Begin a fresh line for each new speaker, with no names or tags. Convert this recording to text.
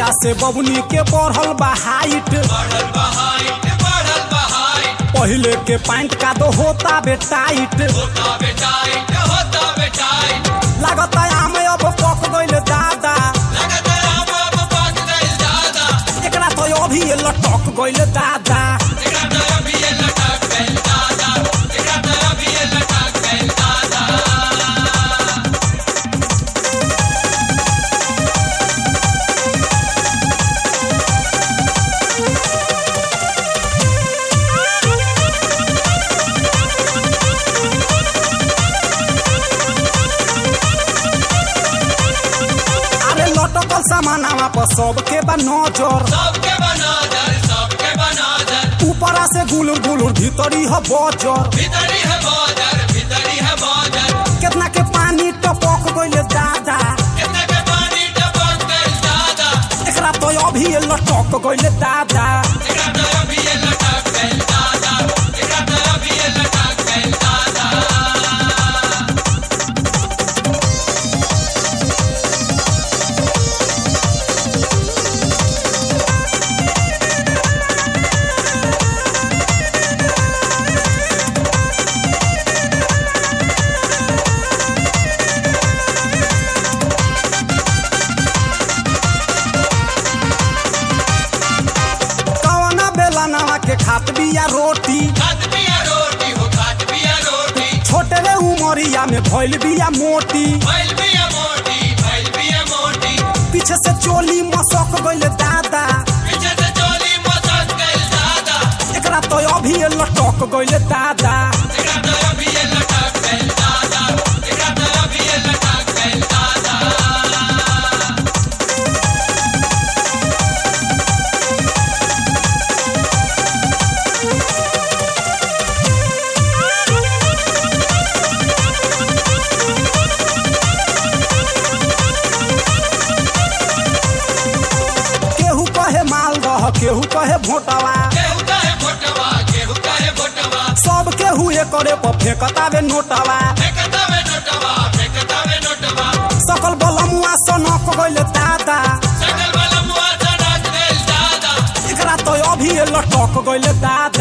जहिया से बबुनी के बढ़ल बा हाइट
बढ़ल बहाइट बढ़ल बहाइट
पहिले के पैंट का दो होता बे टाइट
होता बेटाइट होता बेटाइट
लागत आम अब पक गइल दादा
लगत राम अब पक गइल दादा
एकरा तो अभी लटक गइल दादा
एकरा तो अभी ये लटक गइल दादा एकरा तो अभी ये लटक गइल दादा
अरे लटकल सामानावा पर सबके बा नजर
सबके बनादर सबके बनादर
ऊपरा से गुलुर गुलुर भीतरी ह बजर
भीतरी है बादर भीतरी है बादर
केतना के पानी टपक गइल दादा
कितने के पानी टपक गइल दादा
एकरा तो अभी लटक गइल दादा
एकरा तो अभी ये लटक गइल दादा एकरा तो अभी ये लटक गइल दादा
कवना बेला नवा के खात बिया रोटी
खात पिया रोटी हो खात पिया रोटी
छोटे रे उमरिया में भइल बिया मोटी
भइल पिया मोटी भइल पिया मोटी
पीछे से चोली मसक गइल दादा
पीछे से चोली मसक गइल दादा
एकरा तो अभी लटक गइल दादा
एकरा तो अभी ये लटक गइल दादा एकरा तो अभी ये लटक गइल दादा
केहू कहे मालदह केहू कहे भोटवा
केहू कहे भोटवा केहू कहे भोटवा
सब केहू एकरे पर फेंकतावे नोटवा
फेंकता में नोटवा फेंकता में नोटवा
सकल बलमुआ सनक गइल दादा
सकल वाला मुआ सड़क गइल दादा
एकरा तो अभी लटक गइल दादा